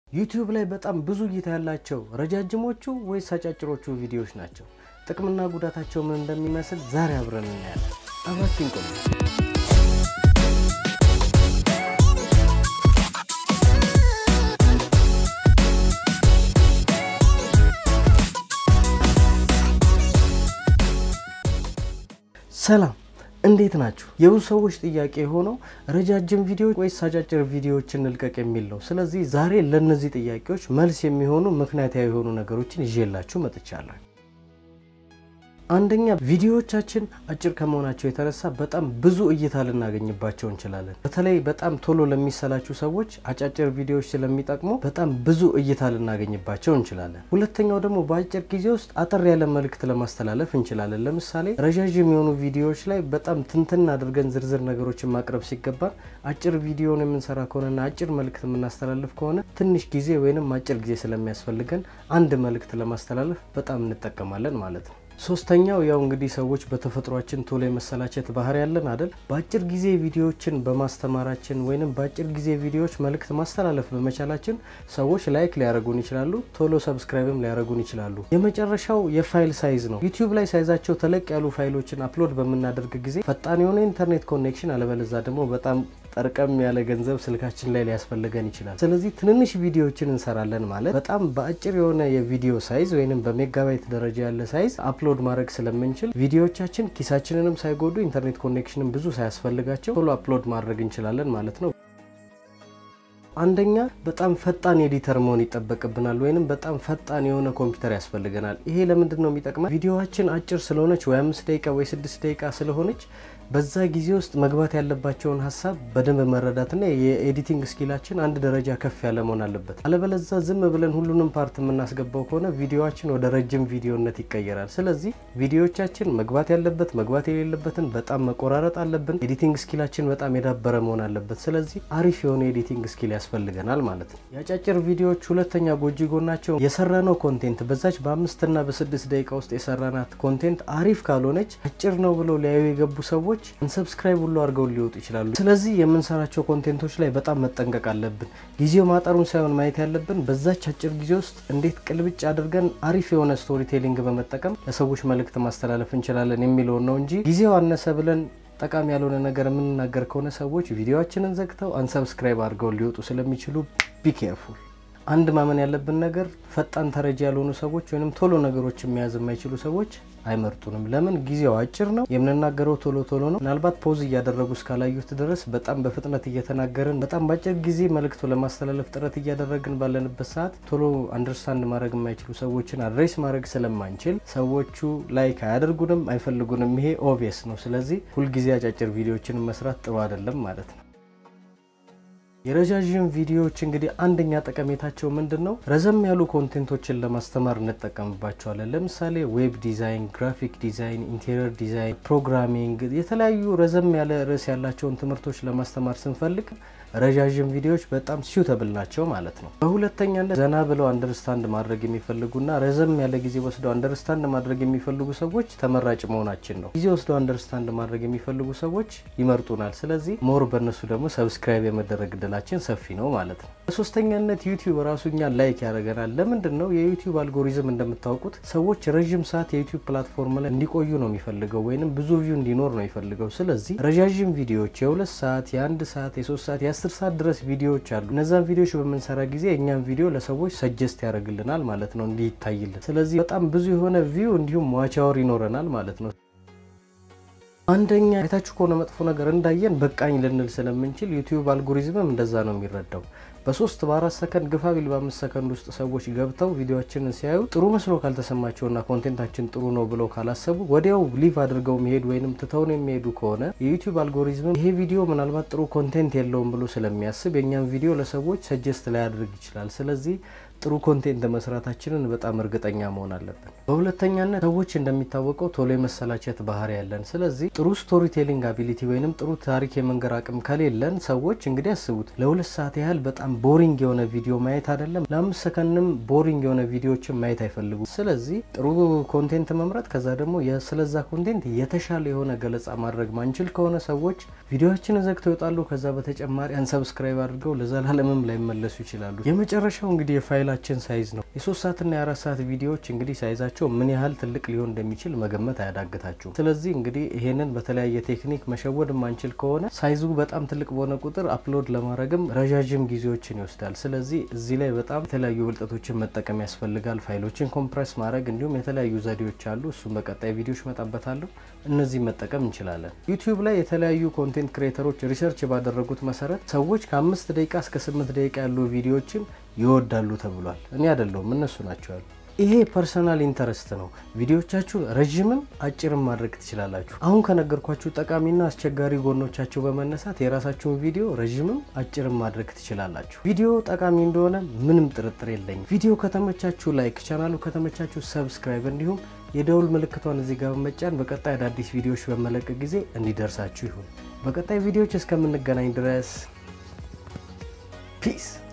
ዩቲዩብ ላይ በጣም ብዙ እይታ ያላቸው ረጃጅሞቹ ወይስ አጫጭሮቹ ቪዲዮዎች ናቸው? ጥቅምና ጉዳታቸው ምን እንደሚመስል ዛሬ አብረን እናያለን። አብራችን ቆዩ። ሰላም እንዴት ናችሁ? የብዙ ሰዎች ጥያቄ የሆነው ረጃጅም ቪዲዮ ወይስ አጫጭር ቪዲዮዎችን እንልቀቅ የሚል ነው። ስለዚህ ዛሬ ለእነዚህ ጥያቄዎች መልስ የሚሆኑ ምክንያታዊ የሆኑ ነገሮችን ይዤላችሁ መጥቻለሁ። አንደኛ ቪዲዮዎቻችን አጭር ከመሆናቸው የተነሳ በጣም ብዙ እይታ ልናገኝባቸው እንችላለን። በተለይ በጣም ቶሎ ለሚሰላችሁ ሰዎች አጫጭር ቪዲዮዎች ስለሚጠቅሙ በጣም ብዙ እይታ ልናገኝባቸው እንችላለን። ሁለተኛው ደግሞ በአጭር ጊዜ ውስጥ አጠር ያለ መልእክት ለማስተላለፍ እንችላለን። ለምሳሌ ረዣዥም የሆኑ ቪዲዮዎች ላይ በጣም ትንትን አድርገን ዝርዝር ነገሮችን ማቅረብ ሲገባን አጭር ቪዲዮን የምንሰራ ከሆነና አጭር መልእክት የምናስተላልፍ ከሆነ ትንሽ ጊዜ ወይንም አጭር ጊዜ ስለሚያስፈልገን አንድ መልእክት ለማስተላለፍ በጣም እንጠቀማለን ማለት ነው። ሶስተኛው ያው እንግዲህ ሰዎች በተፈጥሯችን ቶሎ የመሰላቸት ባህሪ ያለን አይደል? በአጭር ጊዜ ቪዲዮዎችን በማስተማራችን ወይንም በአጭር ጊዜ ቪዲዮዎች መልእክት ማስተላለፍ በመቻላችን ሰዎች ላይክ ሊያደርጉን ይችላሉ፣ ቶሎ ሰብስክራይብም ሊያደርጉን ይችላሉ። የመጨረሻው የፋይል ሳይዝ ነው። ዩቲዩብ ላይ ሳይዛቸው ተለቅ ያሉ ፋይሎችን አፕሎድ በምናደርግ ጊዜ ፈጣን የሆነ ኢንተርኔት ኮኔክሽን አለበለዛ ደግሞ በጣም ጠርቀም ያለ ገንዘብ ስልካችን ላይ ሊያስፈልገን ይችላል። ስለዚህ ትንንሽ ቪዲዮዎችን እንሰራለን ማለት በጣም በአጭር የሆነ የቪዲዮ ሳይዝ ወይንም በሜጋባይት ደረጃ ያለ ሳይዝ አፕሎድ ማድረግ ስለምንችል ቪዲዮዎቻችን ኪሳችንንም ሳይጎዱ ኢንተርኔት ኮኔክሽንም ብዙ ሳያስፈልጋቸው ቶሎ አፕሎድ ማድረግ እንችላለን ማለት ነው። አንደኛ በጣም ፈጣን ኤዲተር መሆን ይጠበቅብናል፣ ወይንም በጣም ፈጣን የሆነ ኮምፒውተር ያስፈልገናል። ይሄ ለምንድን ነው የሚጠቅመን? ቪዲዮዋችን አጭር ስለሆነች ወይ አምስት ደቂቃ ወይ ስድስት ደቂቃ ስለሆነች በዛ ጊዜ ውስጥ መግባት ያለባቸውን ሀሳብ በደንብ መረዳትና የኤዲቲንግ ስኪላችን አንድ ደረጃ ከፍ ያለ መሆን አለበት። አለበለዛ ዝም ብለን ሁሉንም ፓርት የምናስገባው ከሆነ ቪዲዮዋችን ወደ ረጅም ቪዲዮነት ይቀየራል። ስለዚህ ቪዲዮዎቻችን መግባት ያለበት መግባት የሌለበትን በጣም መቆራረጥ አለብን። ኤዲቲንግ ስኪላችን በጣም የዳበረ መሆን አለበት። ስለዚህ አሪፍ የሆነ ኤዲቲንግ ስኪል ያስፈልገናል ማለት ነው። የአጫጭር ቪዲዮዎች ሁለተኛ ጎጂ ጎናቸው የሰራነው ኮንቴንት በዛች በአምስትና በስድስት ደቂቃ ውስጥ የሰራናት ኮንቴንት አሪፍ ካልሆነች አጭር ነው ብለው ሊያዩ የገቡ ሰዎች እንሰብስክራይብ ሁሉ አድርገው ሊወጡ ይችላሉ። ስለዚህ የምንሰራቸው ኮንቴንቶች ላይ በጣም መጠንቀቅ አለብን። ጊዜው ማጠሩን ሳይሆን ማየት ያለብን በዛች አጭር ጊዜ ውስጥ እንዴት ቅልብጭ አድርገን አሪፍ የሆነ ስቶሪ ቴሊንግ በመጠቀም ለሰዎች መልእክት ማስተላለፍ እንችላለን የሚለውን ነው እንጂ ጊዜው አነሰ ብለን ጠቃሚ ያልሆነ ነገር የምንናገር ከሆነ ሰዎች ቪዲዮችንን ዘግተው አንሰብስክራይብ አድርገው ሊወጡ ስለሚችሉ ቢ ኬርፉል። አንድ ማመን ያለብን ነገር ፈጣን ተረጂ ያልሆኑ ሰዎች ወይም ቶሎ ነገሮችን መያዝ የማይችሉ ሰዎች አይመርጡንም። ለምን? ጊዜው አጭር ነው። የምንናገረው ቶሎ ቶሎ ነው። ምናልባት ፖዝ እያደረጉ እስካላዩት ድረስ በጣም በፍጥነት እየተናገርን በጣም በአጭር ጊዜ መልእክቱ ለማስተላለፍ ጥረት እያደረግን ባለንበት ሰዓት ቶሎ አንደርስታንድ ማድረግ የማይችሉ ሰዎችን አድሬስ ማድረግ ስለማንችል ሰዎቹ ላይክ አያደርጉንም፣ አይፈልጉንም። ይሄ ኦብቪየስ ነው። ስለዚህ ሁልጊዜ አጫጭር ቪዲዮዎችን መስራት ጥሩ አይደለም ማለት ነው። የረዣዥም ቪዲዮዎች እንግዲህ አንደኛ ጠቀሜታቸው ምንድን ነው? ረዘም ያሉ ኮንቴንቶችን ለማስተማር እንጠቀምባቸዋለን። ለምሳሌ ዌብ ዲዛይን፣ ግራፊክ ዲዛይን፣ ኢንቴሪየር ዲዛይን፣ ፕሮግራሚንግ የተለያዩ ረዘም ያለ ርዕስ ያላቸውን ትምህርቶች ለማስተማር ስንፈልግ ረዣዥም ቪዲዮዎች በጣም ሲውተብል ናቸው ማለት ነው። በሁለተኛነት ዘና ብለው አንደርስታንድ ማድረግ የሚፈልጉና ረዘም ያለ ጊዜ ወስደው አንደርስታንድ ማድረግ የሚፈልጉ ሰዎች ተመራጭ መሆናችን ነው። ጊዜ ወስደው አንደርስታንድ ማድረግ የሚፈልጉ ሰዎች ይመርጡናል። ስለዚህ ሞር በእነሱ ደግሞ ሰብስክራይብ የመደረግ እድላችን ሰፊ ነው ማለት ነው። በሶስተኛነት ዩቲዩብ ራሱ እኛን ላይክ ያደርገናል። ለምንድን ነው? የዩቲዩብ አልጎሪዝም እንደምታውቁት ሰዎች ረዥም ሰዓት የዩቲዩብ ፕላትፎርም ላይ እንዲቆዩ ነው የሚፈልገው፣ ወይንም ብዙ ቪው እንዲኖር ነው የሚፈልገው። ስለዚህ ረዣዥም ቪዲዮዎች የሁለት ሰዓት የአንድ ሰዓት የሶስት ሰዓት የአስር ሰዓት ድረስ ቪዲዮዎች አሉ። እነዛን ቪዲዮዎች በምንሰራ ጊዜ እኛም ቪዲዮ ለሰዎች ሰጀስት ያደርግልናል ማለት ነው እንዲህ ይታይልን። ስለዚህ በጣም ብዙ የሆነ ቪው እንዲሁም ዋች አወር ይኖረናል ማለት ነው። አንደኛ አይታችሁ ከሆነ መጥፎ ነገር እንዳየን በቃኝ ልንል ስለምንችል ዩቲዩብ አልጎሪዝምም እንደዛ ነው የሚረዳው። በሶስት በአራት ሰከንድ ግፋ ቢል በአምስት ሰከንድ ውስጥ ሰዎች ገብተው ቪዲዮችንን ሲያዩ ጥሩ መስሎ ካልተሰማቸውና ኮንቴንታችን ጥሩ ነው ብለው ካላሰቡ ወዲያው ሊቭ አድርገው መሄድ ወይንም ትተውን የሚሄዱ ከሆነ የዩቲዩብ አልጎሪዝም ይሄ ቪዲዮ ምናልባት ጥሩ ኮንቴንት የለውም ብሎ ስለሚያስብ የእኛም ቪዲዮ ለሰዎች ሰጀስት ላያደርግ ይችላል። ስለዚህ ጥሩ ኮንቴንት መስራታችንን በጣም እርግጠኛ መሆን አለብን። በሁለተኛነት ሰዎች እንደሚታወቀው ቶሎ የመሰላቸት ባህሪ ያለን። ስለዚህ ጥሩ ስቶሪ ቴሊንግ አቢሊቲ ወይንም ጥሩ ታሪክ የመንገር አቅም ከሌለን ሰዎች እንግዲህ ያስቡት ለሁለት ሰዓት ያህል በጣም ቦሪንግ የሆነ ቪዲዮ ማየት አይደለም ለአምስት ሰከንድም ቦሪንግ የሆነ ቪዲዮዎችን ማየት አይፈልጉም። ስለዚህ ጥሩ ኮንቴንት መምረጥ ከዛ ደግሞ ስለዛ ኮንቴንት የተሻለ የሆነ ገለጻ ማድረግ ማንችል ከሆነ ሰዎች ቪዲዮዎችን ዘግተው ይወጣሉ። ከዛ በተጨማሪ አንሰብስክራይብ አድርገው ለዘላለምም ላይመለሱ ይችላሉ። የመጨረሻው እንግዲህ የፋይላችን ሳይዝ ነው። የሶስት ሰዓትና የአራት ሰዓት ቪዲዮዎች እንግዲህ ሳይዛቸው ምን ያህል ትልቅ ሊሆን እንደሚችል መገመት አያዳግታችሁም። ስለዚህ እንግዲህ ይሄንን በተለያየ ቴክኒክ መሸወድ ማንችል ከሆነ ሳይዙ በጣም ትልቅ በሆነ ቁጥር አፕሎድ ለማድረግም ረዣዥም ጊዜዎችን ይወስዳል። ስለዚህ እዚህ ላይ በጣም የተለያዩ ብልጠቶችን መጠቀም ያስፈልጋል። ፋይሎችን ኮምፕረስ ማድረግ እንዲሁም የተለያዩ ዘዴዎች አሉ። እሱም በቀጣይ ቪዲዮዎች መጣበታለሁ። እነዚህ መጠቀም እንችላለን። ዩቲዩብ ላይ የተለያዩ ኮንቴንት ክሬተሮች ሪሰርች ባደረጉት መሰረት ሰዎች ከአምስት ደቂቃ እስከ ስምንት ደቂቃ ያሉ ቪዲዮዎችን ይወዳሉ ተብሏል። እኔ አይደለሁም እነሱ ናቸው ያሉ። ይሄ ፐርሰናል ኢንተረስት ነው። ቪዲዮቻችሁን ረዥምም አጭርም ማድረግ ትችላላችሁ። አሁን ከነገርኳችሁ ጠቃሚና አስቸጋሪ ጎኖቻቸው በመነሳት የራሳችሁን ቪዲዮ ረዥምም አጭርም ማድረግ ትችላላችሁ። ቪዲዮ ጠቃሚ እንደሆነ ምንም ጥርጥር የለኝም። ቪዲዮ ከተመቻችሁ ላይክ፣ ቻናሉ ከተመቻችሁ ሰብስክራይብ፣ እንዲሁም የደውል ምልክቷን እዚህ ጋር በመጫን በቀጣይ አዳዲስ ቪዲዮዎች በመለቀቅ ጊዜ እንዲደርሳችሁ ይሁን። በቀጣይ ቪዲዮዎች እስከምንገናኝ ድረስ ፒስ